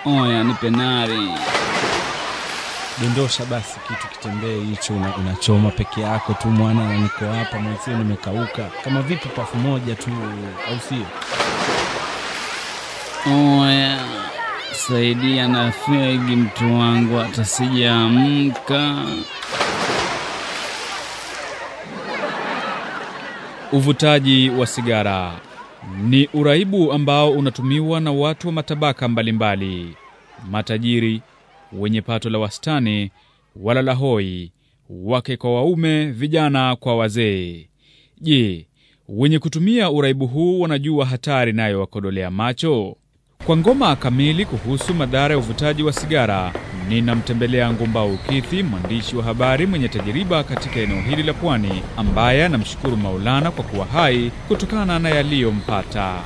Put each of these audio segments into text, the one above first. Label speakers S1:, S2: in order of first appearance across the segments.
S1: Oya, nipe nari.
S2: Dondosha basi kitu kitembee hicho, una, unachoma peke yako tu mwana, na niko hapa mwenzio nimekauka. Kama vipi pafu moja tu, au sio?
S1: Oya, saidia na fegi mtu wangu, hata sijaamka.
S3: Uvutaji wa sigara ni uraibu ambao unatumiwa na watu wa matabaka mbalimbali: matajiri, wenye pato la wastani, walala hoi, wake kwa waume, vijana kwa wazee. Je, wenye kutumia uraibu huu wanajua hatari nayo wakodolea macho? Kwa ngoma kamili kuhusu madhara ya uvutaji wa sigara, ninamtembelea Ngumbau Kithi, mwandishi wa habari mwenye tajiriba katika eneo hili la Pwani, ambaye anamshukuru Maulana kwa kuwa hai kutokana na yaliyompata.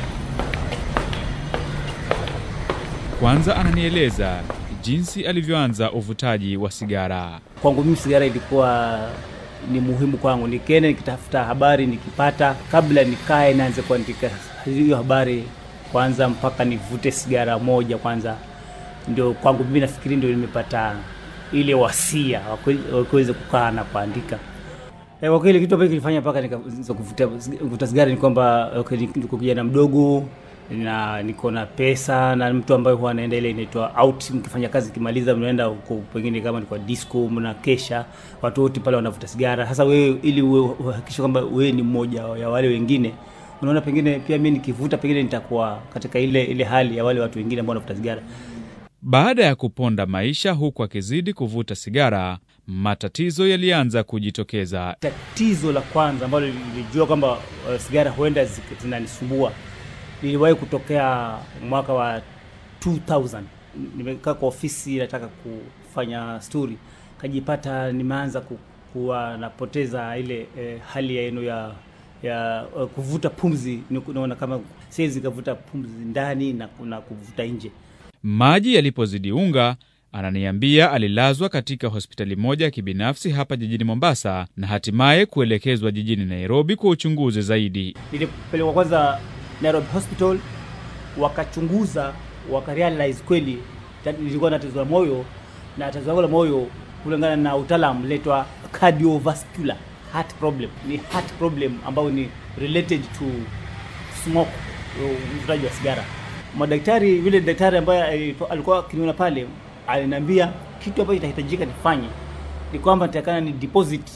S3: Kwanza ananieleza jinsi alivyoanza uvutaji wa sigara.
S4: Kwangu mimi sigara ilikuwa ni muhimu kwangu, nikienda nikitafuta habari nikipata, kabla nikae naanze kuandika hiyo habari kwanza, mpaka nivute sigara moja kwanza, ndio kwangu mimi nafikiri ndio nimepata ile wasia wa kuweza kukaa na kuandika. Eh, kwa kweli kitu ambacho kilifanya mpaka nikaanza kuvuta kuvuta sigara ni kwamba okay, niko kijana mdogo na niko na pesa na mtu ambaye huwa anaenda ile inaitwa out, mkifanya kazi kimaliza, mnaenda huko pengine kama ni kwa disco, mna kesha, watu wote pale wanavuta sigara. Sasa wewe ili uhakikishe kwamba wewe ni mmoja ya wale wengine, unaona pengine pia mimi nikivuta, pengine nitakuwa katika ile ile hali ya wale watu wengine ambao wanavuta sigara.
S3: Baada ya kuponda maisha huku akizidi kuvuta sigara, matatizo yalianza kujitokeza.
S4: Tatizo la kwanza ambalo nilijua kwamba uh, sigara huenda zinanisumbua liliwahi kutokea mwaka wa 2000. Nimekaa kwa ofisi nataka kufanya story, kajipata nimeanza kuwa napoteza ile eh, hali ya eno ya ya uh, kuvuta pumzi. Naona kama siwezi kavuta pumzi ndani na, na kuvuta nje.
S3: Maji yalipozidi unga, ananiambia alilazwa katika hospitali moja ya kibinafsi hapa jijini Mombasa na hatimaye kuelekezwa jijini Nairobi kwa uchunguzi zaidi.
S4: Nilipelekwa kwanza Nairobi Hospital, wakachunguza wakarealize kweli nilikuwa na tatizo la moyo, na tatizo langu la moyo kulingana na utaalamu letwa cardiovascular heart problem. Ni heart problem ambayo ni related to smoke, uvutaji wa sigara. Madaktari, yule daktari ambaye alikuwa akiniona pale aliniambia kitu ambacho itahitajika nifanye ni kwamba nitakana ni deposit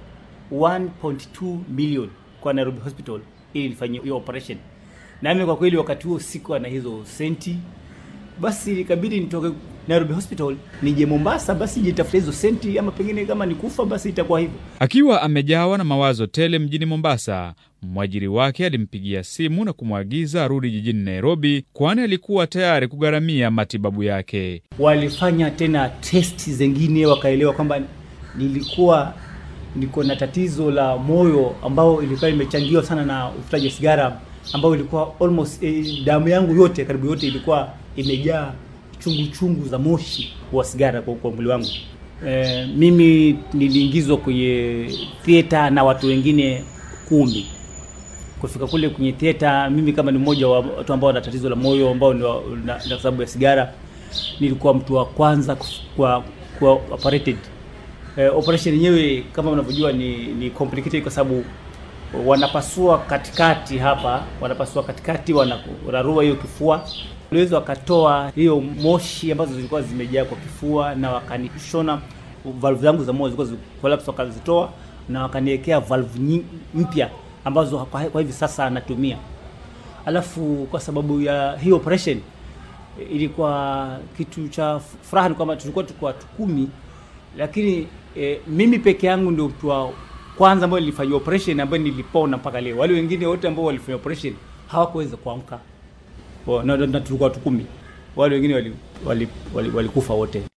S4: 1.2 million kwa Nairobi Hospital ili nifanyie hiyo operation. Nami kwa kweli wakati huo sikuwa na hizo senti, basi ikabidi nitoke Nairobi Hospital nije Mombasa, basi nitafuta hizo senti, ama pengine kama nikufa basi itakuwa hivyo.
S3: Akiwa amejawa na mawazo tele mjini Mombasa, mwajiri wake alimpigia simu na kumwagiza arudi jijini Nairobi, kwani alikuwa tayari kugharamia matibabu yake.
S4: Walifanya tena testi zingine, wakaelewa kwamba nilikuwa niko na tatizo la moyo ambao ilikuwa imechangiwa sana na uvutaji wa sigara ambao ilikuwa almost eh, damu yangu yote karibu yote ilikuwa imejaa chungu chungu za moshi wa sigara kwa, kwa mwili wangu. E, mimi niliingizwa kwenye theater na watu wengine kumi. Kufika kule kwenye theater, mimi kama ni mmoja wa watu ambao wana tatizo la moyo ambao ni na, na sababu ya sigara, nilikuwa mtu wa kwanza kwa kwa operated. E, operation yenyewe kama unavyojua ni, ni complicated kwa sababu wanapasua katikati hapa, wanapasua katikati, wanararua hiyo kifua waliweza wakatoa hiyo moshi ambazo zilikuwa zimejaa kwa kifua, na wakanishona valvu zangu za moyo zilikuwa collapse, wakazitoa na wakaniwekea valvu mpya ambazo kwa hivi sasa anatumia. Alafu kwa sababu ya hii operation ilikuwa kitu cha furaha, ni kwamba tulikuwa tuko watu kumi, lakini e, mimi peke yangu ndio mtu wa kwanza ambayo nilifanyia operation ambayo nilipona mpaka leo. Wale wengine wote ambao walifanya operation hawakuweza kuamka na tulikuwa watu kumi, wale wengine walikufa wali, wali, wali wote.